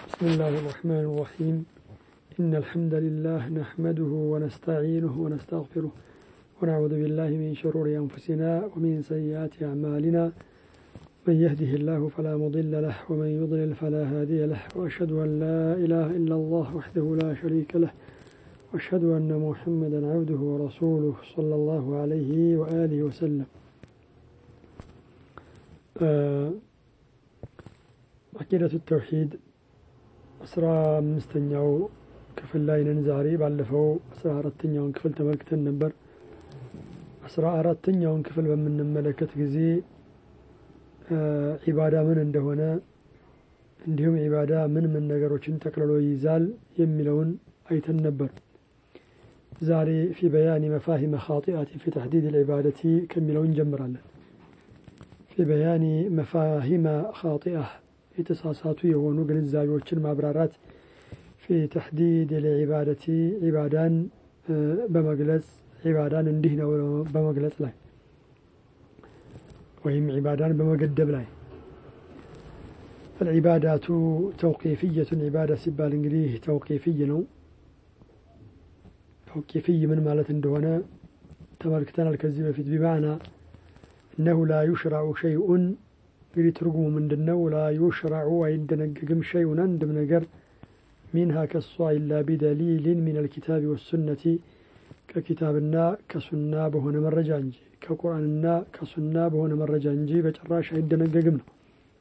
بسم الله الرحمن الرحيم إن الحمد لله نحمده ونستعينه ونستغفره ونعوذ بالله من شرور أنفسنا ومن سيئات أعمالنا من يهده الله فلا مضل له ومن يضلل فلا هادي له وأشهد أن لا إله إلا الله وحده لا شريك له وأشهد أن محمدا عبده ورسوله صلى الله عليه وآله وسلم አቂደቱ ተውሂድ አስራ አምስተኛው ክፍል ላይ ነን ዛሬ ባለፈው አስራ አራተኛውን ክፍል ተመልክተን ነበር አስራ አራተኛውን ክፍል በምንመለከት ጊዜ ዒባዳ ምን እንደሆነ እንዲሁም ዒባዳ ምን ምን ነገሮችን ጠቅልሎ ይይዛል የሚለውን አይተን ነበር ዛሬ ፊ በያኒ መፋሂመ ኻጢአት ፊ ተሕዲድ ልዒባደቲ ከሚለው እንጀምራለን ፊ በያኒ መፋሂመ ኻጢአህ የተሳሳቱ የሆኑ ግንዛቤዎችን ማብራራት ፊ ተሕዲድ ልዒባደቲ ዒባዳን በመግለጽ ዒባዳን እንዲህ ነው በመግለጽ ላይ ወይም ዒባዳን በመገደብ ላይ العبادات توقيفية عبادة ሲባል እንግዲህ ተውቂፍይ ነው ተውቂፍይ ምን ማለት እንደሆነ ተመልክተናል ከዚህ በፊት ቢማዕና እነሁ ላ ዩሽራዑ ሸይኡን እንግዲህ ትርጉሙ ምንድን ነው ላ ዩሽራዑ አይደነግግም ሸይኡን አንድም ነገር ሚንሃ ከሷ ኢላ ቢደሊልን ሚን አልኪታብ ወሱነቲ ከኪታብና ከሱና በሆነ መረጃ እንጂ ከቁርአንና ከሱና በሆነ መረጃ እንጂ በጭራሽ አይደነገግም ነው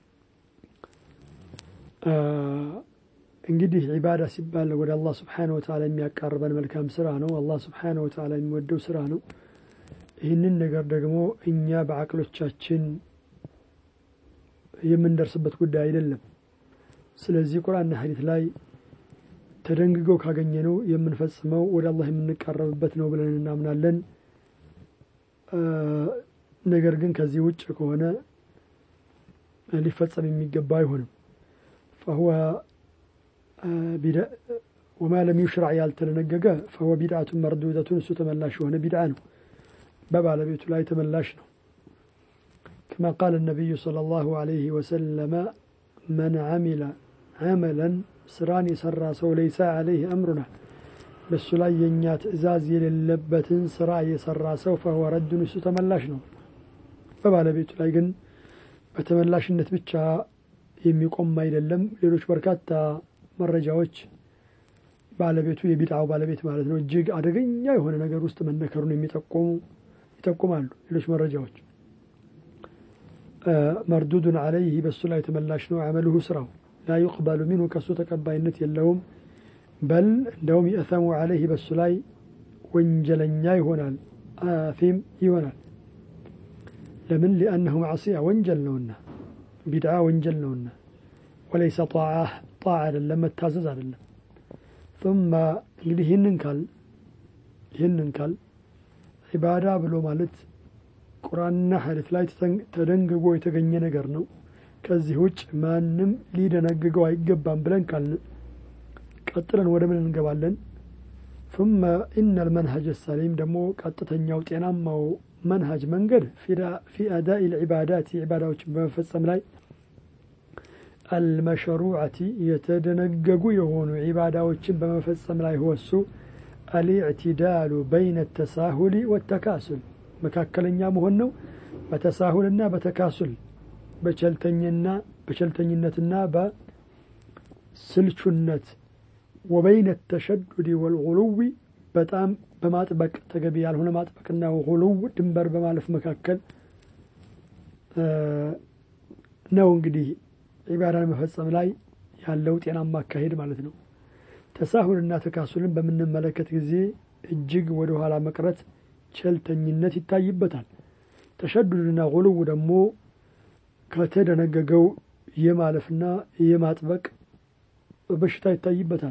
እንግዲህ ዒባዳ ሲባል ወደ አላህ ስብሓነ ወተዓላ የሚያቃርበን መልካም ስራ ነው አላህ ስብሓነ ወተዓላ የሚወደው ስራ ነው ይህንን ነገር ደግሞ እኛ በአቅሎቻችን የምንደርስበት ጉዳይ አይደለም ስለዚህ ቁርአንና ሐዲት ላይ ተደንግገው ካገኘነው የምንፈጽመው ወደ አላህ የምንቃረብበት ነው ብለን እናምናለን ነገር ግን ከዚህ ውጭ ከሆነ ሊፈጸም የሚገባ አይሆንም ፈሁወ ወማ ለም ዩሽራዕ ያልተደነገገ ፈሁወ ቢድዓቱን መርዱደቱን እሱ ተመላሽ የሆነ ቢድዓ ነው በባለቤቱ ላይ ተመላሽ ነው كما قال النبي صلى الله عليه وسلم من عمل عملا ስራን የሰራ ሰው ለይሳ አለይህ አምሩና በእሱ ላይ የእኛ ትእዛዝ የሌለበትን ስራ የሰራ ሰው ፈህወ ረዱን እሱ ተመላሽ ነው በባለቤቱ ላይ ግን በተመላሽነት ብቻ የሚቆም አይደለም ሌሎች በርካታ መረጃዎች ባለቤቱ የቢድዓው ባለቤት ማለት ነው እጅግ አደገኛ የሆነ ነገር ውስጥ መነከሩን የሚጠቁሙ ይጠቁማሉ ሌሎች መረጃዎች መርዱዱን አለይህ በእሱ ላይ ተመላሽ ነው አመልሁ ስራው ላ ዩቅበሉ ሚንሁ ከእሱ ተቀባይነት የለውም በል እንደውም የእተሙ አለይህ በእሱ ላይ ወንጀለኛ ይሆናል አፊም ይሆናል ለምን ሊአነሁ ማዕስያ ወንጀል ነውና ቢድዓ ወንጀል ነውና ወለይሰ ጣዓ ጣዓ አይደለም መታዘዝ አይደለም ثم እንግዲህ ይህንን ካል ይህንን ካል ዒባዳ ብሎ ማለት ቁርአንና ሐዲት ላይ ተደንግጎ የተገኘ ነገር ነው ከዚህ ውጭ ማንም ሊደነግገው አይገባም ብለን ካልን ቀጥለን ወደ ምን እንገባለን ثم إن المنهج السليم ደግሞ ቀጥተኛው ጤናማው መንሃጅ መንገድ في أداء العبادات عباداዎችን በመፈጸም ላይ المشروعة የተደነገጉ የሆኑ ዒባዳዎችን በመፈጸም ላይ ወሱ الاعتدال بين التساهل والتكاسل መካከለኛ መሆን ነው በተሳሁልና በተካሱል በቸልተኝና በቸልተኝነትና በስልቹነት ወበይነ ተሸዱድ ወልጉሉዊ በጣም በማጥበቅ ተገቢ ያልሆነ ማጥበቅና ጉሉው ድንበር በማለፍ መካከል ነው እንግዲህ ዒባዳን መፈጸም ላይ ያለው ጤናማ አካሄድ ማለት ነው ተሳሁልና ተካሱልን በምንመለከት ጊዜ እጅግ ወደ ኋላ መቅረት ቸልተኝነት ይታይበታል ተሸዱድና ጉልው ደግሞ ከተደነገገው የማለፍና የማጥበቅ በሽታ ይታይበታል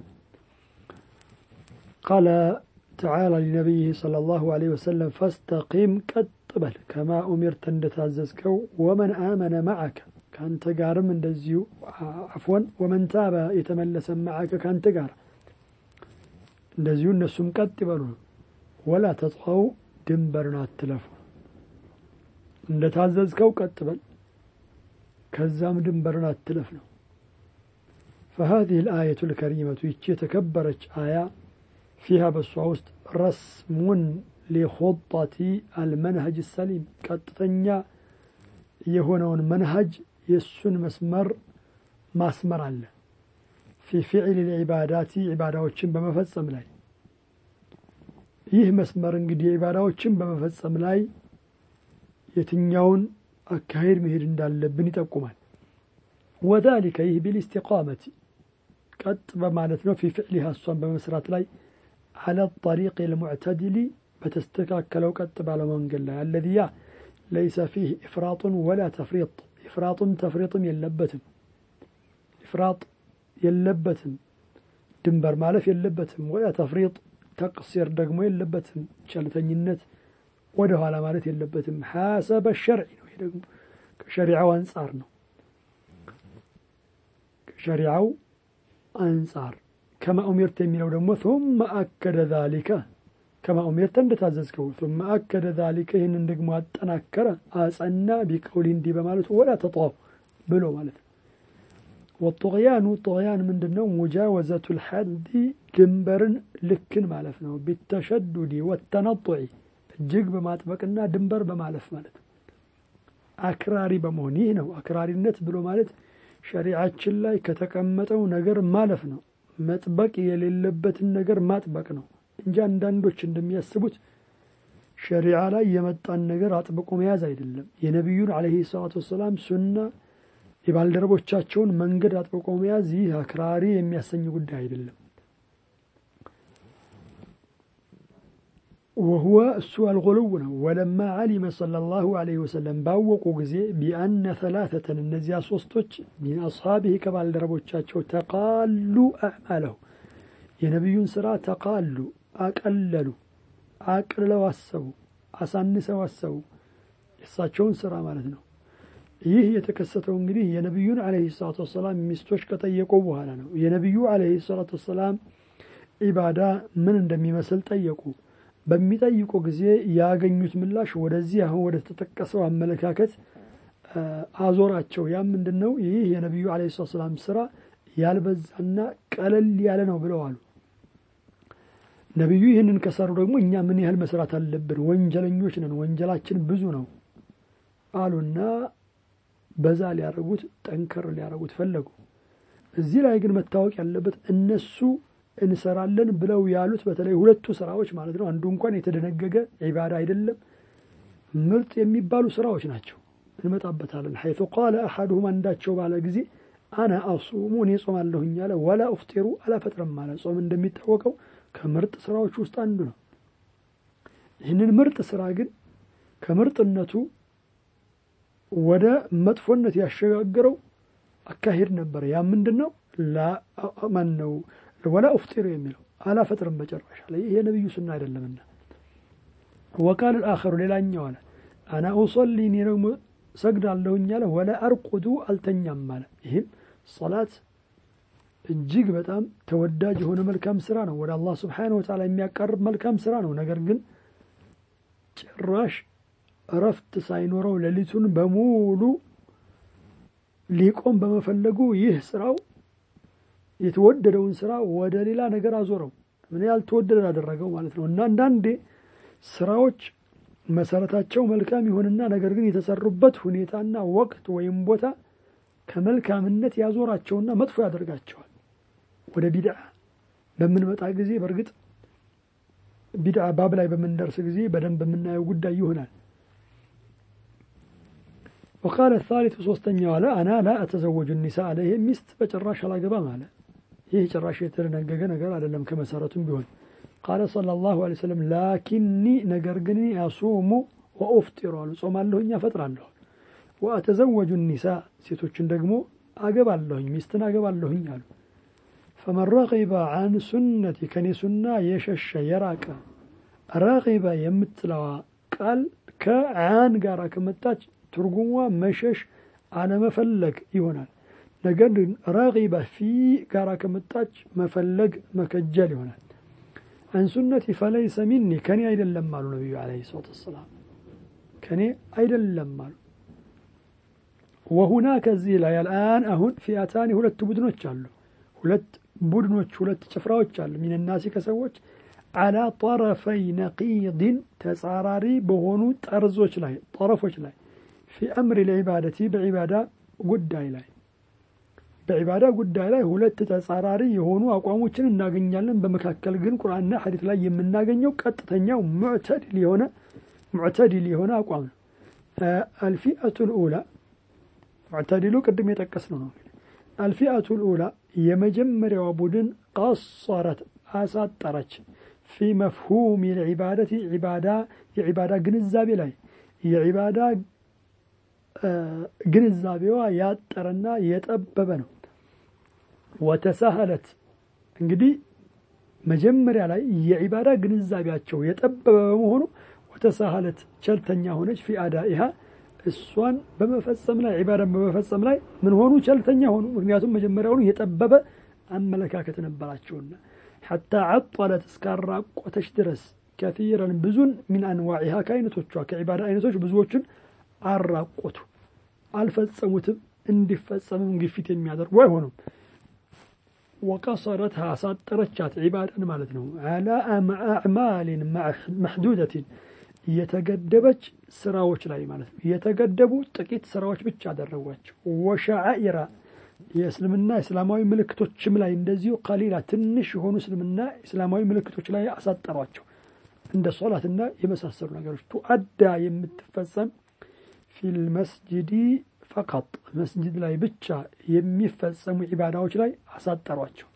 ቃለ ተዓላ ሊነቢይህ صلى الله عليه وسلم فاستقيم ቀጥ በል ከማ ኡሚርተ እንደታዘዝከው ወመን አመነ ማዓከ ከአንተ ጋርም እንደዚሁ አፍወን ወመን ታበ የተመለሰ ማዓከ ከአንተ ጋር እንደዚሁ እነሱም ቀጥ ይበሉ ወላ ተጥኸው ድንበርን አትለፉ እንደ ታዘዝከው ቀጥ በል ከዛም ድንበርን አትለፍ ነው فهذه الآية الكريمة يتكبرت آية فيها بسوا رسم لخطة المنهج السليم قطتنيا يهونون منهج يسن مسمر ማስመር አለ ፊ ፊዕል ልዒባዳቲ ዒባዳዎችን በመፈጸም ላይ ይህ መስመር እንግዲህ ዒባዳዎችን በመፈጸም ላይ የትኛውን አካሄድ መሄድ እንዳለብን ይጠቁማል ወዛሊከ ይህ ቢልእስቲቃመቲ ቀጥ በማለት ነው ፊ ፊዕሊሃ እሷን በመስራት ላይ አለ ጠሪቅ ልሙዕተድሊ በተስተካከለው ቀጥ ባለው መንገድ ላይ አለዚያ ለይሰ ፊህ ኢፍራጡን ወላ ተፍሪጥ ኢፍራጡም ተፍሪጥም የለበትም ኢፍራጥ የለበትም ድንበር ማለፍ የለበትም ወላ ተፍሪጥ ተቅሲር ደግሞ የለበትም ቸልተኝነት ወደ ኋላ ማለት የለበትም ሐሰበ ሸርዒ ነው ይህ ደግሞ ከሸሪዓው አንጻር ነው ከሸሪዓው አንጻር ከማ ኡሚርት የሚለው ደግሞ ثم أكد ذلك ከማ ኡሚርተ እንደታዘዝከው ثم أكد ذلك ይህንን ደግሞ አጠናከረ አጸና ቢቀውሊ እንዲህ በማለቱ ወላ ተጧው ብሎ ማለት ነው ወጡቅያኑ ጡቅያን ምንድን ነው ሙጃወዘቱ ልሐዲ ድንበርን ልክን ማለፍ ነው ቢተሸዱዲ ወተነጡዒ እጅግ በማጥበቅና ድንበር በማለፍ ማለት ነው አክራሪ በመሆን ይህ ነው አክራሪነት ብሎ ማለት ሸሪዓችን ላይ ከተቀመጠው ነገር ማለፍ ነው መጥበቅ የሌለበትን ነገር ማጥበቅ ነው እንጂ አንዳንዶች እንደሚያስቡት ሸሪዓ ላይ የመጣን ነገር አጥብቆ መያዝ አይደለም የነቢዩን አለይሂ ሰላቱ ወሰላም ሱና የባልደረቦቻቸውን መንገድ አጥብቆ መያዝ ይህ አክራሪ የሚያሰኝ ጉዳይ አይደለም ወሁወ እሱ አልጎልው ነው ወለማ ዓሊመ ሰለላሁ ዐለይሂ ወሰለም ባወቁ ጊዜ ቢአነ ተላተተን እነዚያ ሶስቶች ሚን አስሓቢህ ከባልደረቦቻቸው ተቃሉ አዕማለሁ የነቢዩን ስራ ተቃሉ አቀለሉ አቅልለው አሰቡ አሳንሰው አሰቡ የእሳቸውን ስራ ማለት ነው ይህ የተከሰተው እንግዲህ የነቢዩን አለይሂ ሰላቱ ወሰላም ሚስቶች ከጠየቁ በኋላ ነው የነቢዩ አለይሂ ሰላቱ ወሰላም ኢባዳ ምን እንደሚመስል ጠየቁ በሚጠይቁ ጊዜ ያገኙት ምላሽ ወደዚህ አሁን ወደ ተጠቀሰው አመለካከት አዞራቸው ያ ምንድን ነው ይህ የነቢዩ አለይሂ ሰላቱ ወሰላም ስራ ያልበዛና ቀለል ያለ ነው ብለዋሉ ነቢዩ ይህንን ከሰሩ ደግሞ እኛ ምን ያህል መስራት አለብን ወንጀለኞች ነን ወንጀላችን ብዙ ነው አሉና በዛ ሊያደርጉት ጠንከር ሊያደርጉት ፈለጉ እዚህ ላይ ግን መታወቅ ያለበት እነሱ እንሰራለን ብለው ያሉት በተለይ ሁለቱ ስራዎች ማለት ነው አንዱ እንኳን የተደነገገ ዒባዳ አይደለም ምርጥ የሚባሉ ስራዎች ናቸው እንመጣበታለን ሐይቱ ቃለ አሐዱሁም አንዳቸው ባለ ጊዜ አና አሱሙ እኔ ጾማለሁኝ አለ ወላ ኡፍጢሩ አላፈጥረም አለ ጾም እንደሚታወቀው ከምርጥ ስራዎች ውስጥ አንዱ ነው ይህንን ምርጥ ስራ ግን ከምርጥነቱ ወደ መጥፎነት ያሸጋገረው አካሄድ ነበረ ያ ምንድን ነው ማን ነው ወላ ኡፍጢሩ የሚለው አላፈጥርም በጨራሽ አለ ይህ የነቢዩ ሱና አይደለምና ወቃል አኸሩ ሌላኛው አለ አና ኡሰሊ እኔ ደግሞ ሰግዳለሁኝ አለ ወላ አርቁዱ አልተኛም አለ ይህም ሰላት እጅግ በጣም ተወዳጅ የሆነ መልካም ስራ ነው ወደ አላህ ስብሓነሁ ወተዓላ የሚያቀርብ መልካም ስራ ነው ነገር ግን ጭራሽ እረፍት ሳይኖረው ሌሊቱን በሙሉ ሊቆም በመፈለጉ ይህ ስራው የተወደደውን ስራ ወደ ሌላ ነገር አዞረው ምን ያልተወደደ አደረገው ማለት ነው እና አንዳንዴ ስራዎች መሰረታቸው መልካም ይሆንና ነገር ግን የተሰሩበት ሁኔታና ወቅት ወይም ቦታ ከመልካምነት ያዞራቸውና መጥፎ ያደርጋቸዋል ወደ ቢድዓ በምንመጣ ጊዜ በእርግጥ ቢድዓ ባብ ላይ በምንደርስ ጊዜ በደንብ የምናየው ጉዳይ ይሆናል وقال الثالث ሶስተኛው አለ አና ላ አተዘወጁ ኒሳ አለ ይሄ ሚስት በጭራሽ አላገባም አለ ይህ ጭራሽ የተደነገገ ነገር አይደለም ከመሰረቱም ቢሆን ቃለ ሰለላሁ ዐለይሂ ወሰለም ላኪኒ ነገር ግን አሱሙ ወኡፍጢሩ አሉ ጾማለሁኝ አፈጥራለሁ ወአተዘወጁ ኒሳ ሴቶችን ደግሞ አገባለሁኝ ሚስትን አገባለሁኝ አሉ ፈመን ረቂበ አን ሱነቲ ከኔ ሱና የሸሸ የራቀ ረቂበ የምትለዋ ቃል ከአን ጋር ከመጣች ትርጉሟ መሸሽ አለመፈለግ ይሆናል ነገር ግን ረቂበ ፊ ጋር ከመጣች መፈለግ መከጀል ይሆናል አን ሱነቲ ፈለይሰ ሚኒ ከኔ አይደለም አሉ ነቢዩ ለ ሰላት ወሰላም ከኔ አይደለም አሉ ወሁና ከዚህ ላይ አልአን አሁን ፊአታኒ ሁለቱ ቡድኖች አሉ ሁለት ቡድኖች ሁለት ጭፍራዎች አሉ ሚንናሲ ከሰዎች አላ ጠረፈይ ነቂድን ተጻራሪ በሆኑ ጠርዞች ላይ ጠረፎች ላይ ፊ አምሪ ልዒባደቲ በዒባዳ ጉዳይ ላይ በዒባዳ ጉዳይ ላይ ሁለት ተጻራሪ የሆኑ አቋሞችን እናገኛለን። በመካከል ግን ቁርአንና ሐዲት ላይ የምናገኘው ቀጥተኛው ሙዕተድል የሆነ ሙዕተድል የሆነ አቋም ነው። አልፊአቱ ልኡላ ሙዕተድሉ ቅድም የጠቀስነው ነው። አልፊአቱ ልኡላ የመጀመሪያዋ ቡድን ቀሰረት አሳጠረች ፊ መፍሁም ልዒባደቲ ዒባዳ የዒባዳ ግንዛቤ ላይ የዒባዳ ግንዛቤዋ ያጠረና የጠበበ ነው። ወተሳሀለት እንግዲህ መጀመሪያ ላይ የዒባዳ ግንዛቤያቸው የጠበበ በመሆኑ ወተሳሀለት ቸልተኛ ሆነች ፊ አዳኢሃ እሷን በመፈጸም ላይ ዒባዳን በመፈጸም ላይ ምን ሆኑ? ቸልተኛ ሆኑ። ምክንያቱም መጀመሪያውኑ የጠበበ አመለካከት ነበራቸውና ሐታ ዓጠለት እስካራቆተች ድረስ ከፊረን ብዙን ሚን አንዋዒሃ ከአይነቶቿ ከዒባዳ አይነቶች ብዙዎቹን አራቆቱ፣ አልፈጸሙትም። እንዲፈጸምም ግፊት የሚያደርጉ አይሆኑም። ወቀሰረት አሳጠረቻት ዒባዳን ማለት ነው። አላ አዕማሊን መሕዱደትን የተገደበች ስራዎች ላይ ማለት ነው። የተገደቡ ጥቂት ስራዎች ብቻ አደረጓቸው። ወሸዓኢራ የእስልምና እስላማዊ ምልክቶችም ላይ እንደዚሁ ቀሊላ ትንሽ የሆኑ እስልምና እስላማዊ ምልክቶች ላይ አሳጠሯቸው። እንደ ሶላትና የመሳሰሉ ነገሮች ቱአዳ የምትፈጸም ፊል መስጅዲ ፈቀጥ መስጅድ ላይ ብቻ የሚፈጸሙ ዒባዳዎች ላይ አሳጠሯቸው።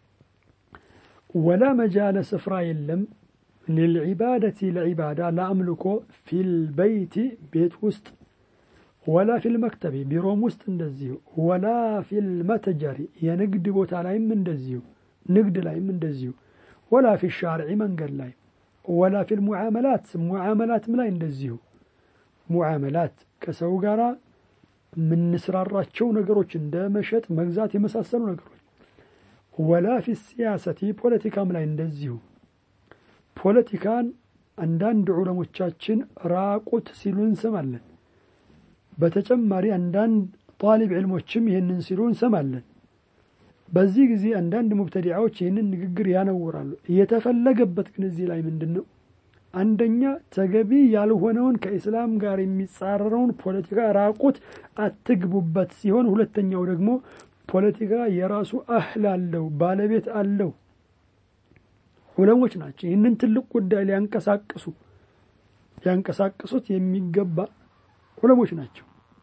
ወላ መጃለ ስፍራ የለም ሊልዒባደቲ ለዒባዳ ለአምልኮ ፊል በይቲ ቤት ውስጥ ወላ ፊል መክተቢ ቢሮም ውስጥ እንደዚሁ ወላ ፊል መተጀሪ የንግድ ቦታ ላይም እንደዚሁ ንግድ ላይም እንደዚሁ ወላ ፊ ሻርዒ መንገድ ላይ ወላ ፊል ሙዓመላት ሙዓመላትም ላይ እንደዚሁ ሙዓመላት ከሰው ጋር የምንስራራቸው ነገሮች እንደ መሸጥ፣ መግዛት የመሳሰሉ ነገሮች ወላ ፊ ሲያሰቲ ፖለቲካም ላይ እንደዚሁ ፖለቲካን አንዳንድ ዑለሞቻችን ራቁት ሲሉ እንሰማለን። በተጨማሪ አንዳንድ ጣሊብ ዕልሞችም ይህንን ሲሉ እንሰማለን። በዚህ ጊዜ አንዳንድ ሙብተዲዓዎች ይህንን ንግግር ያነውራሉ። የተፈለገበት ግን እዚህ ላይ ምንድን ነው? አንደኛ ተገቢ ያልሆነውን ከኢስላም ጋር የሚጻረረውን ፖለቲካ ራቁት አትግቡበት ሲሆን፣ ሁለተኛው ደግሞ ፖለቲካ የራሱ አህል አለው፣ ባለቤት አለው። ዑለሞች ናቸው ይህንን ትልቅ ጉዳይ ሊያንቀሳቅሱ ሊያንቀሳቅሱት የሚገባ ዑለሞች ናቸው።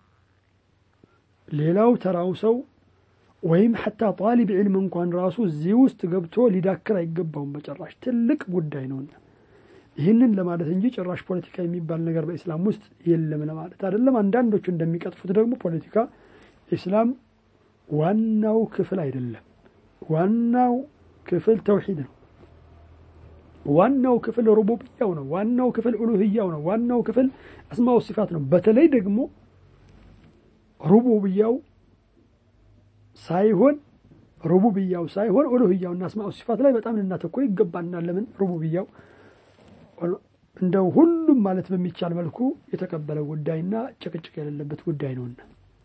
ሌላው ተራው ሰው ወይም ሐታ ጣሊብ ዕልም እንኳን ራሱ እዚህ ውስጥ ገብቶ ሊዳክር አይገባውም። በጭራሽ ትልቅ ጉዳይ ነውና ይህንን ለማለት እንጂ ጭራሽ ፖለቲካ የሚባል ነገር በኢስላም ውስጥ የለም ለማለት አይደለም። አንዳንዶቹ እንደሚቀጥፉት ደግሞ ፖለቲካ ኢስላም ዋናው ክፍል አይደለም። ዋናው ክፍል ተውሂድ ነው። ዋናው ክፍል ሩቡብያው ነው። ዋናው ክፍል ኡሉህያው ነው። ዋናው ክፍል አስማው ሲፋት ነው። በተለይ ደግሞ ሩቡብያው ሳይሆን ሩቡብያው ሳይሆን ኡሉህያውና አስማው ሲፋት ላይ በጣም ልናተኩር ይገባናል። ለምን ሩቡብያው እንደው ሁሉም ማለት በሚቻል መልኩ የተቀበለ ጉዳይና ጭቅጭቅ የሌለበት ጉዳይ ነውና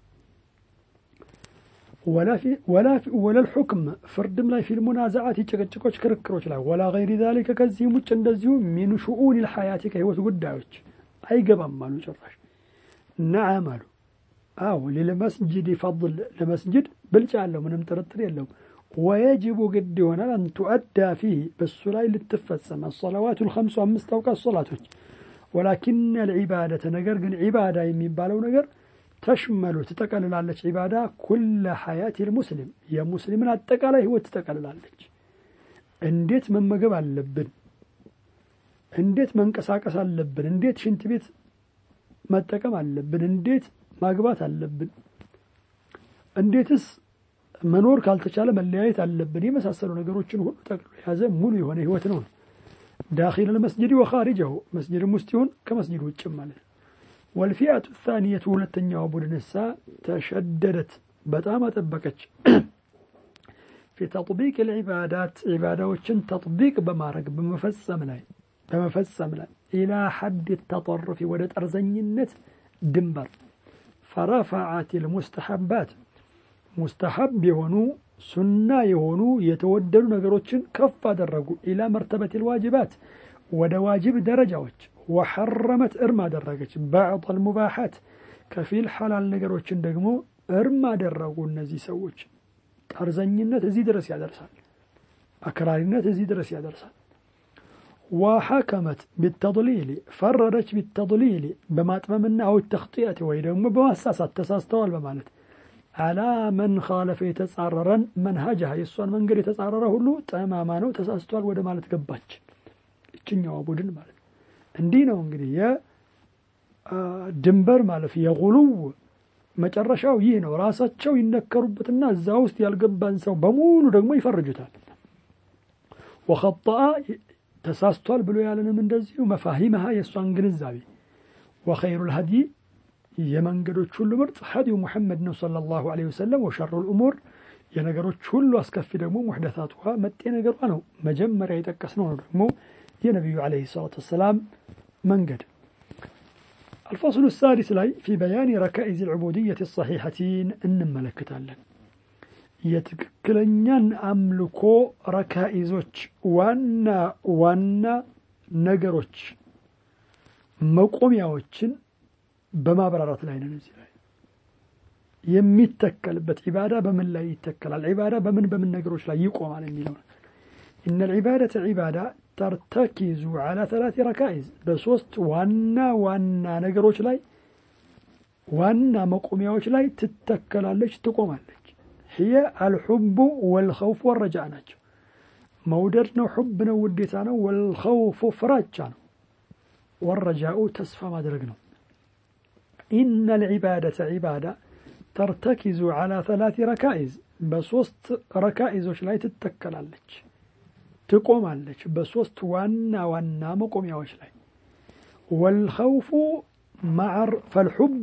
ወላ ልሑክም ፍርድም ላይ ፊል ሙናዛዓት ጭቅጭቆች፣ ክርክሮች ላይ ወላ ገይሪ ዛሊከ ከዚህም ውጭ እንደዚሁ ሚን ሽኡን ልሐያቲ ከህይወት ጉዳዮች አይገባም አሉ። ጭራሽ ነዓም አሉ። አዎ ሊልመስጅድ ፈضል ለመስጅድ ብልጫ አለው፣ ምንም ጥርጥር የለውም። ወየጅቡ ግድ ይሆናል አን ቱአዳ ፊህ በሱ ላይ ልትፈጸም አሰላዋቱ ልከምሱ አምስት አውቃት ሶላቶች ወላኪን ልዒባደተ ነገር ግን ዒባዳ የሚባለው ነገር ተሽመሉ ትጠቀልላለች። ዒባዳ ኩለ ሐያት ልሙስሊም የሙስሊምን አጠቃላይ ህይወት ትጠቀልላለች። እንዴት መመገብ አለብን፣ እንዴት መንቀሳቀስ አለብን፣ እንዴት ሽንት ቤት መጠቀም አለብን፣ እንዴት ማግባት አለብን፣ እንዴትስ መኖር ካልተቻለ መለያየት አለብን፣ የመሳሰሉ ነገሮችን ሁሉ ጠቅሎ የያዘ ሙሉ የሆነ ህይወት ነው። ዳኪል ልመስጅድ ወኻሪጀሁ መስጅድም ውስጥ ይሁን ከመስጅድ ውጭም ማለት ነው። ወልፊአቱ ታንየቱ ሁለተኛዋ ቡድንሳ ተሸደደት በጣም አጠበቀች። ፊ ተጥቢቅ ልዒባዳት ዒባዳዎችን ተጥቢቅ በማድረግ በመፈጸም ላይ በመፈጸም ላይ ኢላ ሐድ ተጠርፊ ወደ ጠርዘኝነት ድንበር ፈረፈዓት ልሙስተሐባት ሙስተሐብ የሆኑ ሱና የሆኑ የተወደዱ ነገሮችን ከፍ አደረጉ ኢላ መርተበት ልዋጅባት ወደ ዋጅብ ደረጃዎች ወሐረመት እርም አደረገች ባዕض ልሙባሓት ከፊል ሐላል ነገሮችን ደግሞ እርም አደረጉ እነዚህ ሰዎች ጠርዘኝነት እዚህ ድረስ ያደርሳል አክራሪነት እዚህ ድረስ ያደርሳል ወሐከመት ቢተضሊል ፈረደች ቢተضሊል በማጥመምና አው ተክጢአት ወይ ደግሞ በማሳሳት ተሳስተዋል በማለት አላ መን ካለፈ የተጻረረን መንሃጅሃ የእሷን መንገድ የተጻረረ ሁሉ ጠማማ ነው ተሳስቷል ወደ ማለት ገባች እችኛዋ ቡድን ማለት ነው እንዲህ ነው እንግዲህ የድንበር ማለፍ የጉሉው መጨረሻው ይህ ነው ራሳቸው ይነከሩበትና እዛ ውስጥ ያልገባን ሰው በሙሉ ደግሞ ይፈርጁታል ወኸጠአ ተሳስቷል ብሎ ያለንም እንደዚሁ መፋሂመሃ የእሷን ግንዛቤ ወኸይሩ ልሀድይ የመንገዶች ሁሉ ምርጥ ሀዲዩ ሙሐመድ ነው ሰለላሁ ዐለይሂ ወሰለም ወሸሩ ልእሙር የነገሮች ሁሉ አስከፊ ደግሞ ሙሕደታቱሃ መጤ ነገሯ ነው መጀመሪያ የጠቀስነው ነው ደግሞ የነቢዩ ዐለይሂ ሰላቱ ወሰላም መንገድ الفصل السادس ላይ في بيان ركائز العبودية الصحيحتين እንመለከታለን የትክክለኛን አምልኮ ረካኢዞች ዋና ዋና ነገሮች መቆሚያዎችን በማብራራት ላይ ነን እዚህ ላይ የሚተከልበት ዒባዳ በምን ላይ ይተከላል ዒባዳ በምን በምን ነገሮች ላይ ይቆማል የሚለው إن العبادة عبادة ترتكز على ثلاث ركائز بصوت وانا وانا نقروش لاي وانا مقوميوش لاي تتكلالش تقومالش هي الحب والخوف والرجاء ناجو مودرنا حبنا وديتانا والخوف فراجانا والرجاء تسفى ما درقنا إن العبادة عبادة ترتكز على ثلاث ركائز بصوت ركائز وش لاي تتكلالش ትቆማለች በሶስት ዋና ዋና መቆሚያዎች ላይ ወልኸውፉ ማዕር ፈልሑቡ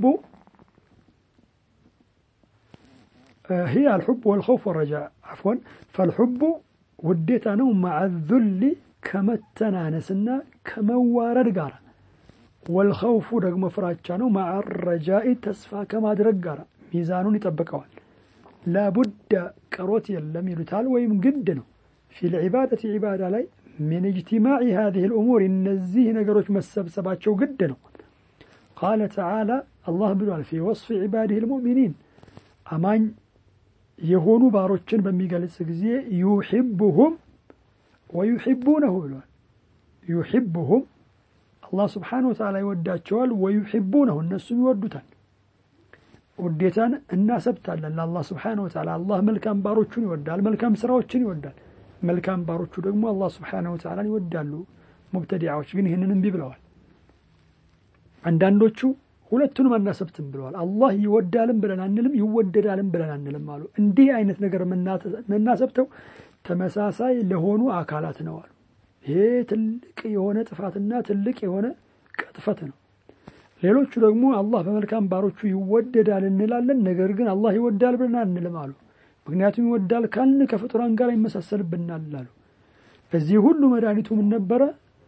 هي الحب والخوف والرجاء عفوا فالحب وديتا نو مع الذل كما التنانسنا كما وارد قارا والخوف رقم فراتشا نو مع الرجاء تسفى كما درق قارا ميزانون يطبقوال لابد كروت يلم يلتال ويم قد نو في العبادة عبادة لي من اجتماع هذه الأمور النزيه نقروش مسبسبات شو قدنا قال تعالى الله بلوال في وصف عباده المؤمنين أمان يهونوا باروتشن بميقالس ጊዜ يحبهم ويحبونه بلوال يحبهم الله سبحانه وتعالى يوداتشوال ويحبونه الناس يودوتان ውዴታን እናሰብታለን ለአላህ ስብሓን ወተዓላ አላህ መልካም ባሮቹን ይወዳል መልካም ስራዎችን ይወዳል መልካም ባሮቹ ደግሞ አላህ ስብሓነሁ ወተዓላን ይወዳሉ ሙብተዲዓዎች ግን ይህንን እምቢ ብለዋል አንዳንዶቹ ሁለቱንም አናሰብትም ብለዋል አላህ ይወዳልም ብለን አንልም ይወደዳልም ብለን አንልም አሉ እንዲህ አይነት ነገር የምናሰብተው ተመሳሳይ ለሆኑ አካላት ነው አሉ ይሄ ትልቅ የሆነ ጥፋትና ትልቅ የሆነ ቅጥፈት ነው ሌሎቹ ደግሞ አላህ በመልካም ባሮቹ ይወደዳል እንላለን ነገር ግን አላህ ይወዳል ብለን አንልም አሉ ምክንያቱም ይወዳል ካልን ከፍጡራን ጋር ይመሳሰልብናል አሉ እዚህ ሁሉ መድኃኒቱ ምን ነበረ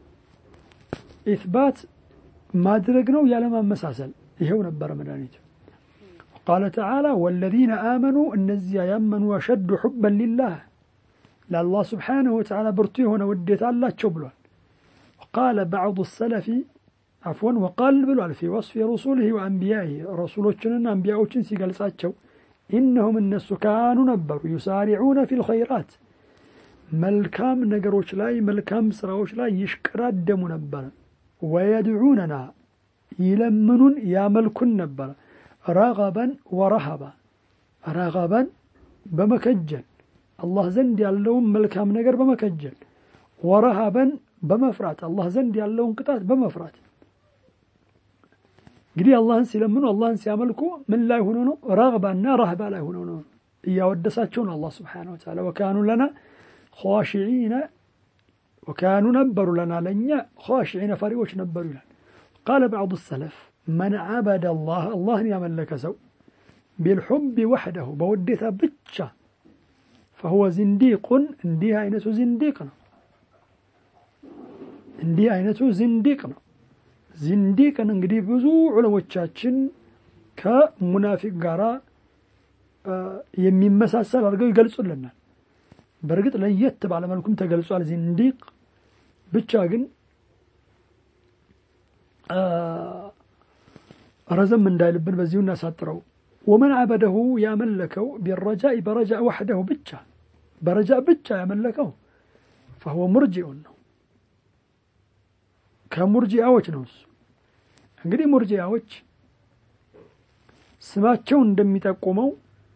ኢትባት ማድረግ ነው ያለማመሳሰል ይሄው ነበረ መድኃኒቱ ቃለ ተዓላ ወለዚነ አመኑ እነዚያ ያመኑ አሸዱ ሑበን ሊላህ ለአላህ ስብሓንሁ ወተዓላ ብርቱ የሆነ ውዴታ አላቸው ብሏል ቃለ ባዕض ሰለፊ አፍወን ወቃል ብሏል ፊ ወصፊ ረሱልህ ወአንቢያህ ረሱሎችንና አንቢያዎችን ሲገልጻቸው ኢነሁም እነሱ ካኑ ነበሩ ዩሳሪዑነ ፊ ልኸይራት መልካም ነገሮች ላይ መልካም ስራዎች ላይ ይሽቀዳደሙ ነበረ ወየድዑነና ይለምኑን ያመልኩን ነበረ ረገበን ወረሃባ ረገበን በመከጀል አላህ ዘንድ ያለውን መልካም ነገር በመከጀል ወረሃበን በመፍራት አላህ ዘንድ ያለውን ቅጣት በመፍራት እንግዲህ አላህን ሲለምኑ አላህን ሲያመልኩ ምን ላይ ሆኖ ነው ረግባና ረህባ ላይ ሆኖ ነው እያወደሳቸው ነው አላህ ስብሓነሁ ወተዓላ ወካኑ ለና ኻሽዒነ ወካኑ ነበሩ ለና ለእኛ ኻሽዒነ ፈሪዎች ነበሩ ይላል ቃለ ባዕض ሰለፍ መን ዓበደ አላህ አላህን ያመለከ ሰው ቢልሑብ ወሕደሁ በውዴታ ብቻ ፈሁወ ዝንዲቁን እንዲህ አይነቱ ዝንዲቅ ነው እንዲህ አይነቱ ዝንዲቅ ነው ዝንዲቅን እንግዲህ ብዙ ዑለሞቻችን ከሙናፊቅ ጋር የሚመሳሰል አድርገው ይገልጹልናል። በእርግጥ ለየት ባለመልኩም ተገልጿል። ዚንዲቅ ብቻ ግን ረዘም እንዳይልብን በዚሁ እናሳጥረው። ወመን አበደሁ ያመለከው ቢረጃኢ በረጃ ወሕደሁ ብቻ በረጃ ብቻ ያመለከው ፈሁወ ሙርጂኡን ነው፣ ከሙርጂያዎች ነው እሱ። እንግዲህ ሙርጂያዎች ስማቸው እንደሚጠቁመው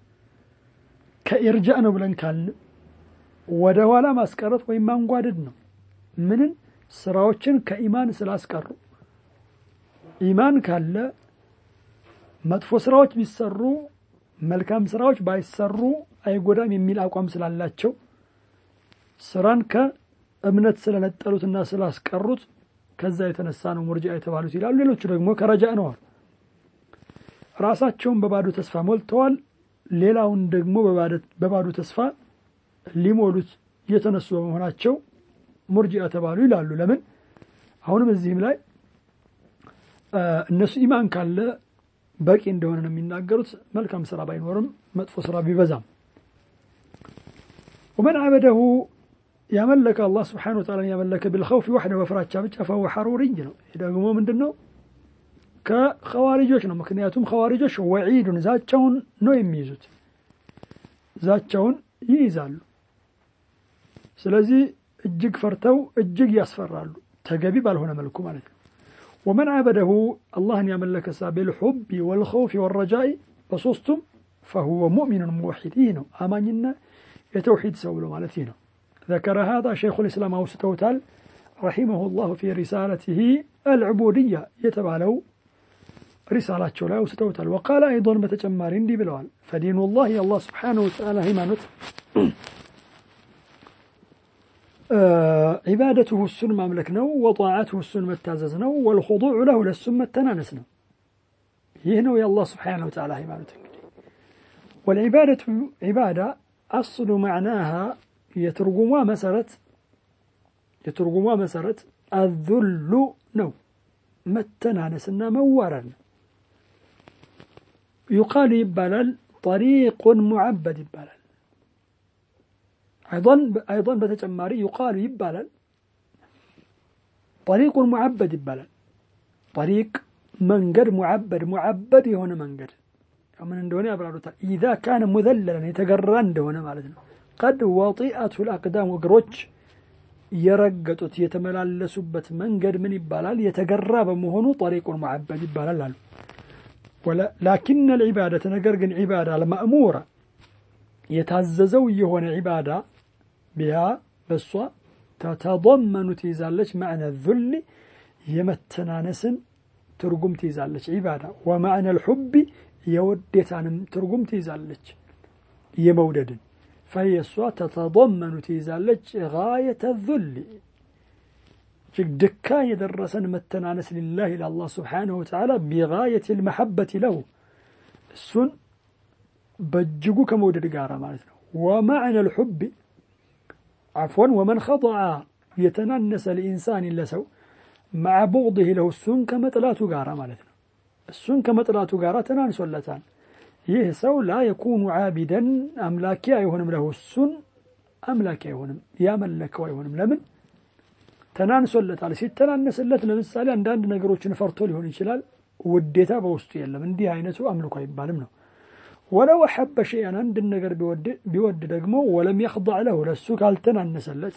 ከኢርጃ ነው ብለን ካልን ወደ ኋላ ማስቀረት ወይም ማንጓደድ ነው። ምንን ስራዎችን ከኢማን ስላስቀሩ ኢማን ካለ መጥፎ ስራዎች ቢሰሩ መልካም ስራዎች ባይሰሩ አይጎዳም የሚል አቋም ስላላቸው ስራን ከእምነት ስለነጠሉትና ስላስቀሩት ከዛ የተነሳ ነው ሙርጂዓ የተባሉት ይላሉ። ሌሎቹ ደግሞ ከረጃ ነዋል። ራሳቸውን በባዶ ተስፋ ሞልተዋል። ሌላውን ደግሞ በባዶ ተስፋ ሊሞሉት የተነሱ በመሆናቸው ሙርጂዓ ተባሉ ይላሉ። ለምን አሁንም እዚህም ላይ እነሱ ኢማን ካለ በቂ እንደሆነ ነው የሚናገሩት። መልካም ስራ ባይኖርም መጥፎ ስራ ቢበዛም ወመን አበደሁ ያመለከ አላህ ስብሓነሁ ወተዓላ ያመለከ ቢልኸውፊ ወሕደ በፍራቻ ብቻ ፈሁወ ሐሩርይ ነው። ይህ ደግሞ ምንድን ነው? ከኸዋሪጆች ነው። ምክንያቱም ኸዋሪጆች ወዒዱን ዛቻውን ነው የሚይዙት፣ ዛቻውን ይይዛሉ። ስለዚህ እጅግ ፈርተው እጅግ ያስፈራሉ፣ ተገቢ ባልሆነ መልኩ ማለት ነው። ወመን አበደሁ አላህን ያመለከ ሳ ቢልሑቢ ወልኸውፊ ወረጃኢ በሶስቱም ፈሁወ ሙእሚኑን ሙወሒድ ይህ ነው አማኝና የተውሒድ ሰው ብሎ ማለት ይህ ነው። ذكر هذا شيخ الإسلام أوستوتال رحمه الله في رسالته العبودية يتبالو رسالة لا أوستوتال وقال أيضا بتجمار دي بلوال فدين الله الله سبحانه وتعالى هيمانوت آه عبادته السن مملك نو وطاعته السن متازز نو والخضوع له للسن متنانس نو يهنو يا الله سبحانه وتعالى هيمانوت والعبادة عبادة أصل معناها የትርጉሟ መሰረት የትርጉሟ መሰረት አዙሉ ነው፣ መተናነስና መዋረድ ነው። ዩቃሉ ይባላል፣ ጠሪቁን ሙዓበድ ይባላል። አይን በተጨማሪ ዩቃሉ ይባላል፣ ጠሪቁን ሙዓበድ ይባላል። ጠሪቅ መንገድ፣ ሙዓበድ ሙዓበድ የሆነ መንገድ ምን እንደሆነ ያብራሩታል። ኢዛ ካነ ሙዘለለን የተገራ እንደሆነ ማለት ነው። ቀድ ወጢአቱ ልአቅዳም እግሮች የረገጡት የተመላለሱበት መንገድ ምን ይባላል? የተገራ በመሆኑ ጠሪቁን ሙዓበድ ይባላል አሉ። ላኪን ልዒባደት ነገር ግን ዒባዳ አልማእሙራ የታዘዘው የሆነ ዒባዳ ቢሃ በሷ ተተضመኑ ትይዛለች ማዕነ ዙል የመተናነስን ትርጉም ትይዛለች ዒባዳ ወማዕነ ልሑቢ የውዴታንም ትርጉም ትይዛለች የመውደድን فهي እሷ ተተضመኑ ትይዛለች ጋየተ ዙል እጅግ ድካ የደረሰን መተናነስ ሊላህ ለአላህ ስብሓንሁ ወተዓላ ቢጋየት ልመሐበት ለሁ እሱን በእጅጉ ከመውደድ ጋር ማለት ነው። ወማዕነ ልሑቢ ዓፍወን ወመን ኸضዐ የተናነሰ ለኢንሳን ለሰው መዓ ቡغድህ ለሁ እሱን ከመጥላቱ ጋር ማለት ነው። እሱን ከመጥላቱ ጋር ተናንሶለታል። ይህ ሰው ላ የኩኑ ዓቢደን አምላኪ አይሆንም። ለሁ እሱን አምላኪ አይሆንም፣ ያመለከው አይሆንም። ለምን ተናንሶለታል። ሲተናነስለት ለምሳሌ አንዳንድ ነገሮችን ፈርቶ ሊሆን ይችላል። ውዴታ በውስጡ የለም። እንዲህ አይነቱ አምልኮ አይባልም ነው። ወለው አሐበ ሸይአን አንድን ነገር ቢወድ ደግሞ ወለም የኽضዕ ለሁ ለሱ ካልተናነሰለት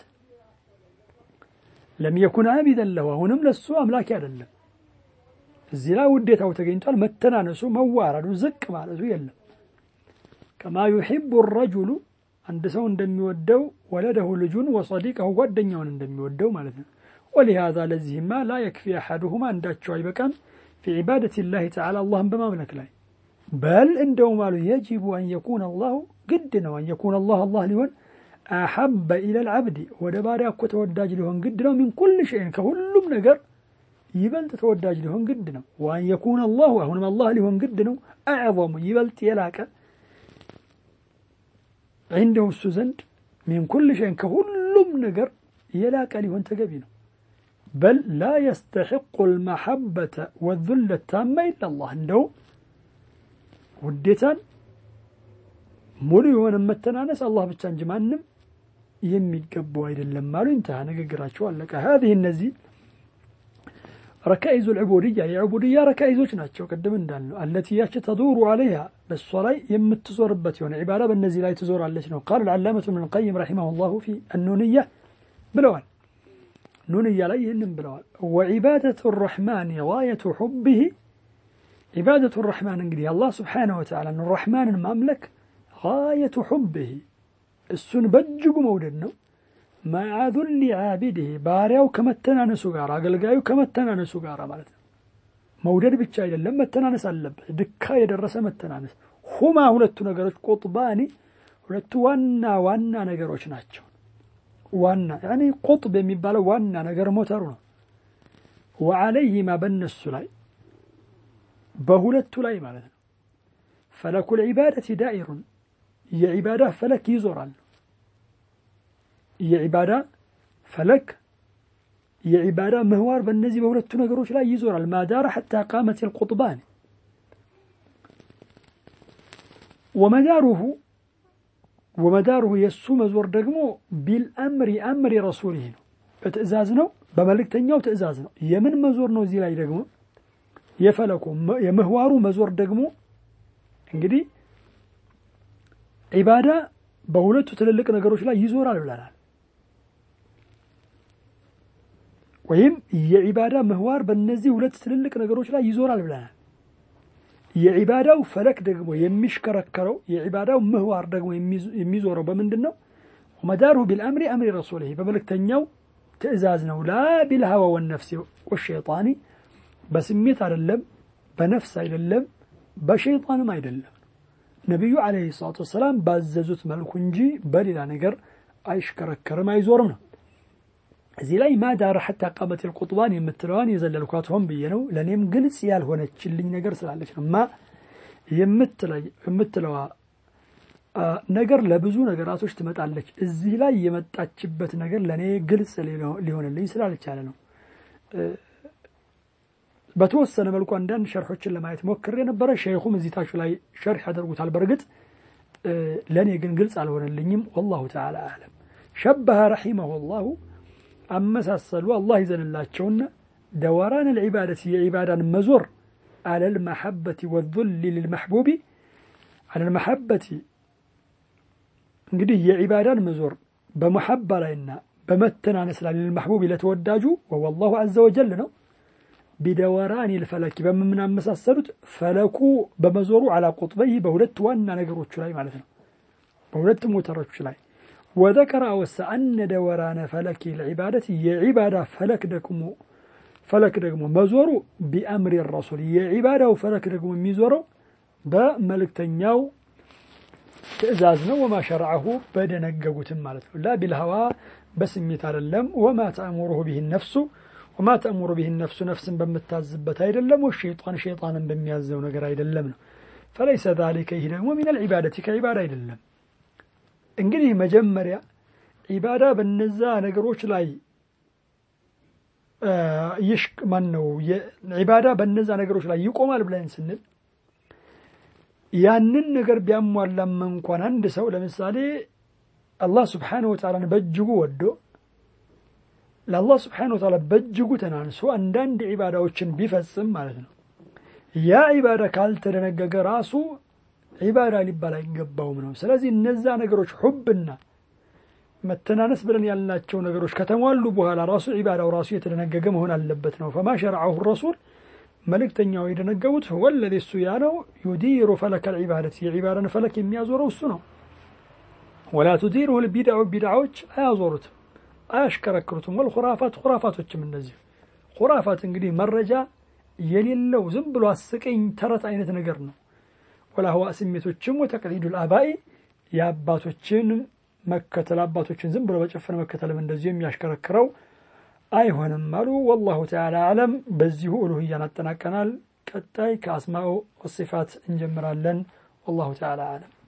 ለም የኩን ዓቢደን ለሁ አሁንም ለሱ አምላኪ አይደለም። እዚህ ላይ ውዴታው ተገኝቷል። መተናነሱ፣ መዋረዱ፣ ዝቅ ማለቱ የለም። ከማ ዩሒቡ ረጁሉ አንድ ሰው እንደሚወደው ወለደሁ ልጁን ወሰዲቀሁ ጓደኛውን እንደሚወደው ማለት ነው። ወሊሃዛ ለዚህማ ላ የክፊ አሐዱሁማ አንዳቸው አይበቃም ፊ ዒባደት ላህ ተዓላ አላህን በማምለክ ላይ በል እንደውም አሉ የጅቡ አን የኩን አላሁ ግድ ነው አን የኩን አላህ አላህ ሊሆን አሐበ ኢለል ዓብዲ ወደ ባሪያ እኮ ተወዳጅ ሊሆን ግድ ነው። ሚን ኩል ሸይን ከሁሉም ነገር ይበልጥ ተወዳጅ ሊሆን ግድ ነው። ወአን የኩን አላሁ አሁንም አላህ ሊሆን ግድ ነው። አዕظሙ ይበልጥ የላቀ ዒንደሁ እሱ ዘንድ ሚን ኩል ሸይን ከሁሉም ነገር የላቀ ሊሆን ተገቢ ነው። በል ላ የስተሕቁ ልመሐበተ ወዙለ ታማ ኢላ አላህ እንደው ውዴታን ሙሉ የሆነ መተናነስ አላህ ብቻ እንጂ ማንም የሚገባው አይደለም አሉ። እንተሃ ንግግራቸው አለቀ። ሀዚህ እነዚህ ረካኢዙ ልዕቡድያ የዕቡድያ ረካኢዞች ናቸው። ቅድም እንዳልነው አለቲ ያች ተዱሩ አለይሃ በእሷ ላይ የምትዞርበት የሆነ ዒባዳ በእነዚህ ላይ ትዞራለች ነው። ቃል ልዓላመቱ ብን ልቀይም ረሒመሁ ላሁ ፊ አኑንያ ብለዋል። ኑንያ ላይ ይህንም ብለዋል። ወዒባደቱ ራሕማን ጋየቱ ሑብህ ዒባደቱ ራሕማን እንግዲህ አላህ ስብሓነሁ ወተዓላ ራሕማንን ማምለክ ጋየቱ ሑብህ እሱን በእጅጉ መውደድ ነው። መዓ ዙሊ ዓቢድህ ባሪያው ከመተናነሱ ጋር አገልጋዩ ከመተናነሱ ጋር ማለት ነው። መውደድ ብቻ አይደለም መተናነስ አለበት። ድካ የደረሰ መተናነስ። ሁማ ሁለቱ ነገሮች ቁጥባኒ ሁለቱ ዋና ዋና ነገሮች ናቸው። ዋና ያኔ ቁጥብ የሚባለው ዋና ነገር ሞተሩ ነው። ወዓለይሂማ በነሱ ላይ በሁለቱ ላይ ማለት ነው። ፈለኩል ዒባደቲ ዳኢሩን የዒባዳ ፈለክ ይዞራል። የዒባዳ ፈለክ የዒባዳ ምህዋር በእነዚህ በሁለቱ ነገሮች ላይ ይዞራል። ማዳራ ሐታ ቃመት ልቁጥባን ወመዳሩሁ ወመዳሩሁ የእሱ መዞር ደግሞ ቢልአምሪ አምሪ ረሱሊህ ነው፣ በትእዛዝ ነው፣ በመልእክተኛው ትእዛዝ ነው። የምን መዞር ነው? እዚህ ላይ ደግሞ የፈለኩ የምህዋሩ መዞር ደግሞ እንግዲህ ዒባዳ በሁለቱ ትልልቅ ነገሮች ላይ ይዞራል ብለናል። ወይም የዒባዳ ምህዋር በእነዚህ ሁለት ትልልቅ ነገሮች ላይ ይዞራል ብለናል። የዒባዳው ፈለክ ደግሞ የሚሽከረከረው የዒባዳው ምህዋር ደግሞ የሚዞረው በምንድን ነው? ወመዳሩሁ ቢልአምሪ አምሪ ረሱሊህ በመልእክተኛው ትእዛዝ ነው። ላ ቢልሀዋ ወነፍሲ ወሸይጣኒ በስሜት አይደለም፣ በነፍስ አይደለም፣ በሸይጣንም አይደለም። ነቢዩ ዓለይሂ ሰላቱ ወሰላም ባዘዙት መልኩ እንጂ በሌላ ነገር አይሽከረከርም፣ አይዞርም ነው። እዚህ ላይ ማዳረ ሐታ ቃመት ልቁጥባን የምትለዋን የዘለልኳት ሆን ብዬ ነው። ለእኔም ግልጽ ያልሆነችልኝ ነገር ስላለች ነው። ማ የምትለዋ ነገር ለብዙ ነገራቶች ትመጣለች። እዚህ ላይ የመጣችበት ነገር ለእኔ ግልጽ ሊሆንልኝ ስላልቻለ ነው። በተወሰነ መልኩ አንዳንድ ሸርሖችን ለማየት ሞክሬ ነበረ። ሸይኹም እዚህ ታች ላይ ሸርሕ ያደርጉታል። በእርግጥ ለእኔ ግን ግልጽ አልሆነልኝም። ወላሁ ተዓላ አዕለም። ሸበሀ ረሒመሁ ላሁ አመሳሰሉ አላህ ይዘንላቸውና ደወራን ልዒባደት የዒባዳን መዞር አለል መሐበቲ ወዙሊ ልልመሕቡቢ አለል መሐበቲ እንግዲህ የዒባዳን መዞር በመሐባ ላይና በመተናነስ ላይ ልልመሕቡቢ ለተወዳጁ ወወላሁ አዘ ወጀል ነው። ቢደወራን ልፈለኪ በምናመሳሰሉት ፈለኩ በመዞሩ አላ ቁጥበይ በሁለት ዋና ነገሮቹ ላይ ማለት ነው፣ በሁለት ሞተሮች ላይ ወዘከረ አወሳ አነ ደወራነ ፈለኪ ልዒባደት የዒባዳ ፈለክ ደግሞ ፈለክ ደግሞ መዞሩ ቢአምሪ ረሱል የዒባዳው ፈለክ ደግሞ የሚዞረው በመልእክተኛው ትእዛዝ ነው። ወማ ሸርዐሁ በደነገጉትም ማለት ነው። ላ ቢልሀዋ በስሜት አይደለም። ወማ ተእሙሩሁ ብህ ነፍሱ ወማ ተእሙሩ ብህ ነፍሱ ነፍስን በምታዝበት አይደለም። ወሸይጣን ሸይጣንን በሚያዘው ነገር አይደለም ነው። ፈለይሰ ዛሊከ ይህ ደግሞ ሚነል ዒባደቲ ከዒባዳ አይደለም። እንግዲህ መጀመሪያ ዒባዳ በነዛ ነገሮች ላይ ይሽቅ ማን ነው ዒባዳ በነዛ ነገሮች ላይ ይቆማል ብለን ስንል ያንን ነገር ቢያሟላም እንኳን አንድ ሰው ለምሳሌ አላህ ስብሓነሁ ወተዓላን በእጅጉ ወዶ ለአላህ ስብሓነሁ ወተዓላ በእጅጉ ተናንሶ አንዳንድ ዒባዳዎችን ቢፈጽም ማለት ነው ያ ዒባዳ ካልተደነገገ ራሱ ዒባዳ ሊባል አይገባውም ነው። ስለዚህ እነዛ ነገሮች ሑብና መተናነስ ብለን ያልናቸው ነገሮች ከተሟሉ በኋላ ራሱ ዒባዳው ራሱ የተደነገገ መሆን አለበት ነው። ፈማ ሸርዐሁ ረሱል መልእክተኛው የደነገቡት ወለዚ እሱ ያ ነው ዩዲሩ ፈለከ ልዒባደት የዒባዳን ፈለክ የሚያዞረው እሱ ነው። ወላ ቱዲሩሁ ልቢድዑ ቢድዓዎች አያዞሩትም፣ አያሽከረክሩትም። ወልኹራፋት ኹራፋቶችም እንደዚህ ኹራፋት እንግዲህ መረጃ የሌለው ዝም ብሎ አስቀኝ ተረት አይነት ነገር ነው። ወላህዋ ስሜቶችም ወተቅሊዱ ልአባኢ የአባቶችን መከተል አባቶችን ዝም ብሎ በጨፈነ መከተልም እንደዚሁ የሚያሽከረክረው አይሆንም አሉ። ወላሁ ተዓላ አለም። በዚሁ ኡሉህያን አጠናቀናል። ቀጣይ ከአስማኡ ወሲፋት እንጀምራለን። ወላሁ ተዓላ አለም።